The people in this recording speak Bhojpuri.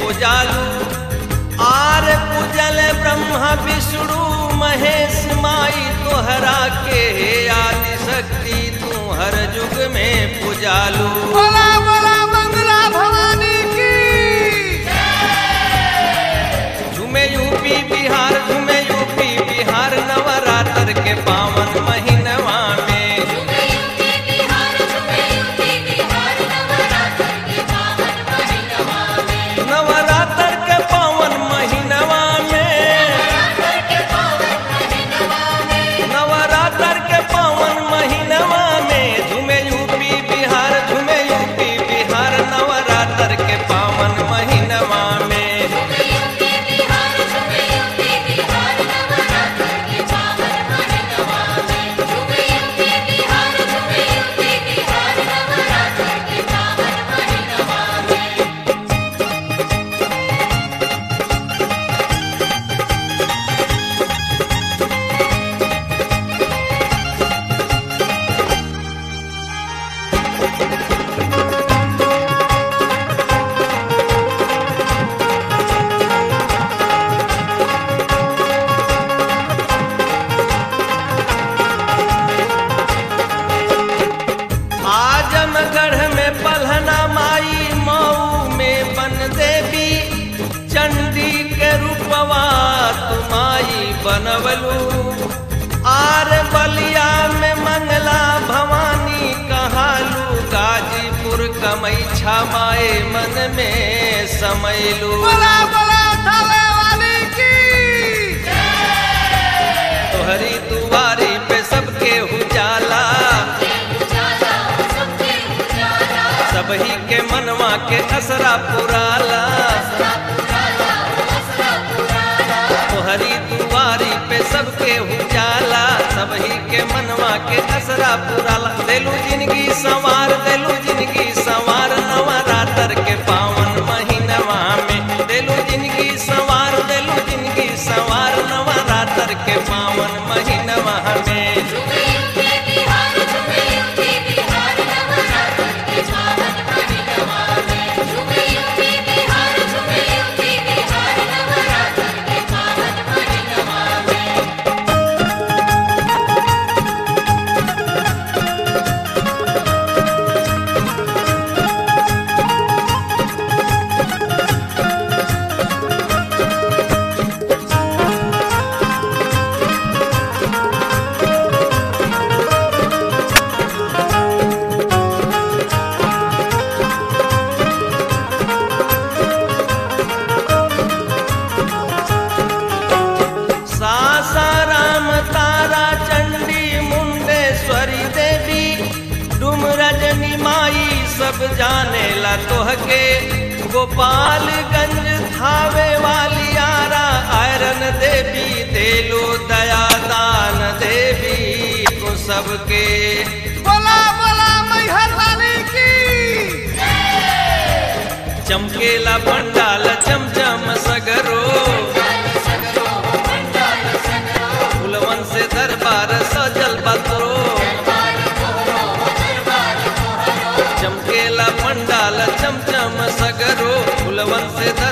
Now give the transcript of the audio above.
पूजालू आर पूजल ब्रह्मा विष्णु महेश माई तोहरा के हे आदि शक्ति तू हर युग में पूजालू बोला बोला मंगला भवानी की झूमे यूपी बिहार झूमे यूपी बिहार नवरात्र के पावन महीनवा में नवरात्र के पावन महीनवा में नवरात्र के पावन महीनवा में झूमे यूपी बिहार झूमे यूपी बिहार नवरात्र के पावन महीनवा में आजमगढ़ में पलहना माई मऊ में बन देवी चंडी के रूपवा तुमाई बनवलू आर बलिया में मंगला भवानी कहालू गाजीपुर कमैछा माए मन में समैलू बोला बोला थावे वाली की तोहरी दुआरी पे सबके उजाला सबही के मनवा के असरा पुराला तोहरी दुआरी पे सबके उजाला सबही के मनवा के असरा पुराला देलू जिंदगी संवार देलू जिंदगी संवार नवरात्र के पावन महीनवा में देलू जिंदगी संवार देलू जिंदगी संवार नवरात्र के पावन महीनवा में सासाराम तारा चंडी मुंडेश्वरी देवी डुम रजनी माई सब जाने ला तोहके गोपालगंज थावे वाली आरा आयरन देवी देलो दया दान देवी को सबके बोला बोला मैहर वाली की चमकेला पंडाल चमचम सगरो फुलवन से दरबार सजल बतरो चमकेला पंडाल चमचम सगरो फुलवन से दरबार